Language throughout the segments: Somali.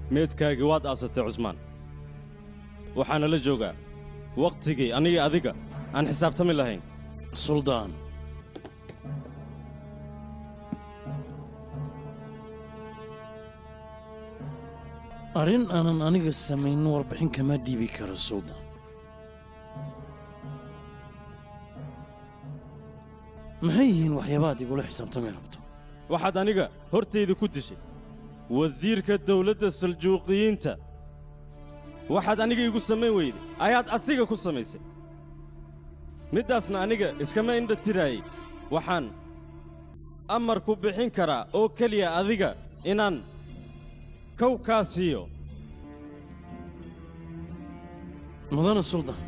meedkaagii waad aasatay cusmaan waxaana la joogaa wakhtigii aniga adiga aan xisaabtami lahayn suldaan arrin aanan aniga samaynin warbixin kama dhiibi karo suldaan maxay yihiin waxyaabaad igula xisaabtami rabto waxaad aniga hortayda ku dishay wasiirka dawladda saljuuqiyiinta waxaad aniga igu samayn weyday ayaad asiga ku samaysay middaasna aniga iskama indha tiraayey waxaan amar ku bixin karaa oo keliya adiga inaan kow kaa siiyo mudana suldaan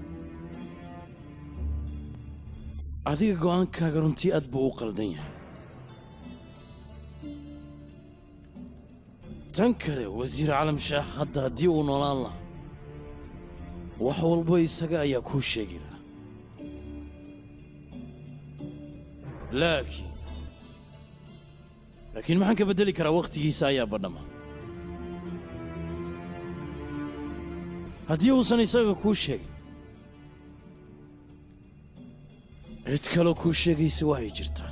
adiga go'aankaaga runtii aad buu u qaldan yahay tan kale wasiir calam shaah hadda haddii uu noolaan lahaa wax walba isaga ayaa kuu sheegi lahaa laakiin laakiin maxaan ka beddeli karaa wakhtigiisa ayaa badhama haddii uusan isaga kuu sheegin cid kaloo kuu sheegaysa waa ay jirtaa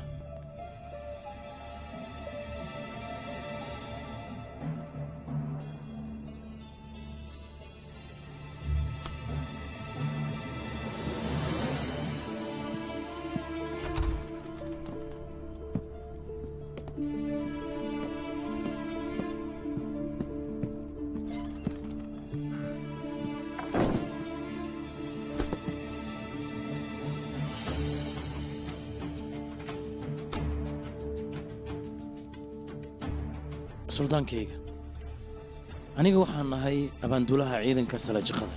suldaankayga aniga waxaan nahay abaanduulaha ciidanka salaajiqada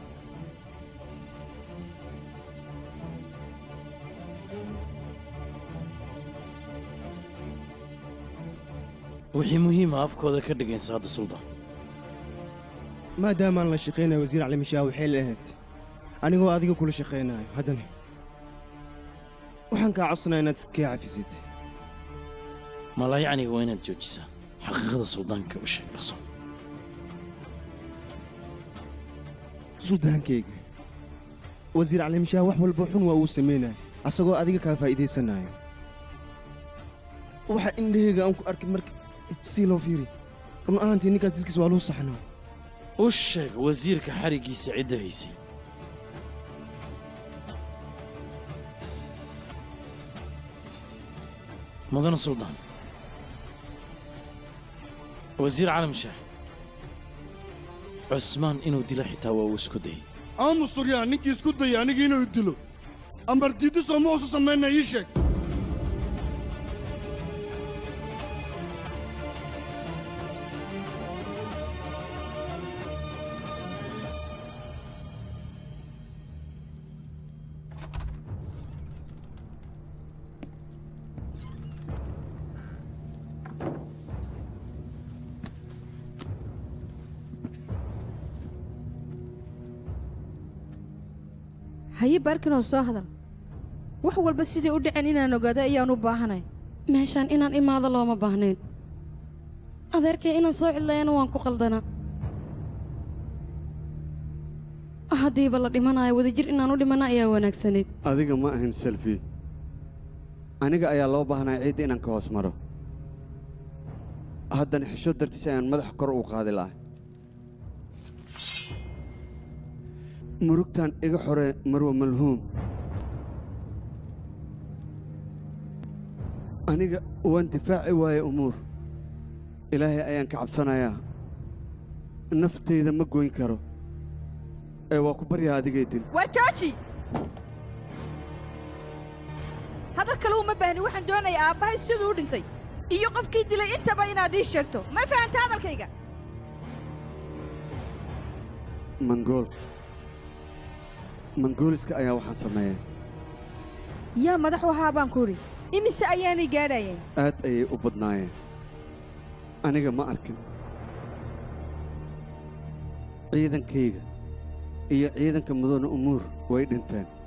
wixii muhiima afkooda ka dhigaysa hadda suldaan maadaamaan la shaqaynayo wasiir calimishaah waxay la ahayd anigoo adiga kula shaqaynayo haddana waxaan kaa codsanaa inaad iskii cafisid malaayacniga waa inaad joojisaa xaqiiqada suldaanka u sheeg dhaqso suldaankayga wasiir calimishaah wax walba xun waa uu samaynayo asagoo adiga kaa faa'iidaysanayo waxa indhahayga aan ku arkay marka sii loo fiiri run ahaantii ninkaas dilkiis waa loo saxnaa u sheeg wasiirka xariggiisa cidda haysay mudana suldaan wasiir calam shaah cusmaan inuu dilo xitaa waa uu isku dayay aamus suryaa ninkii isku dayay aniga inuu dilo ambar diiddi sooma uusu samayna ii sheeg haye baarkinoo soo hadal wax walba siday u dhaceen inaan ogaado ayaan u baahanay meeshaan inaan imaado looma baahnayn adeerkay inaan soo cidlayana waan ku qaldanaa haddiiba la dhimanayo wadajir inaan u dhimana ayaa wanaagsanayd adiga ma ahin selfi aniga ayaa loo baahnaa ciidda inaan ka hoos maro haddana xisho dartiis ayaan madaxa kor u qaadi lahay murugtan iga xore marwa malhuum aniga waan difaaci waaye umuur ilaahay ayaan ka cabsanayaa naftayda ma goyn karo ee waa ku baryaa adigay dil war jooji hadal kale uma baahni waxaan doonayaa aabbahay siduu u dhintay iyo qofkii dilay intaba inaad ii sheegto ma fahanta hadalkayga mangool mangooliska ayaa waxaan sameeyeen yaa madax u ahaa baan ku idhi imise ayaanay gaadhayeen aad ayay u badnaayeen aniga ma arkin ciidankayga iyo ciidanka mudane umuur way dhinteen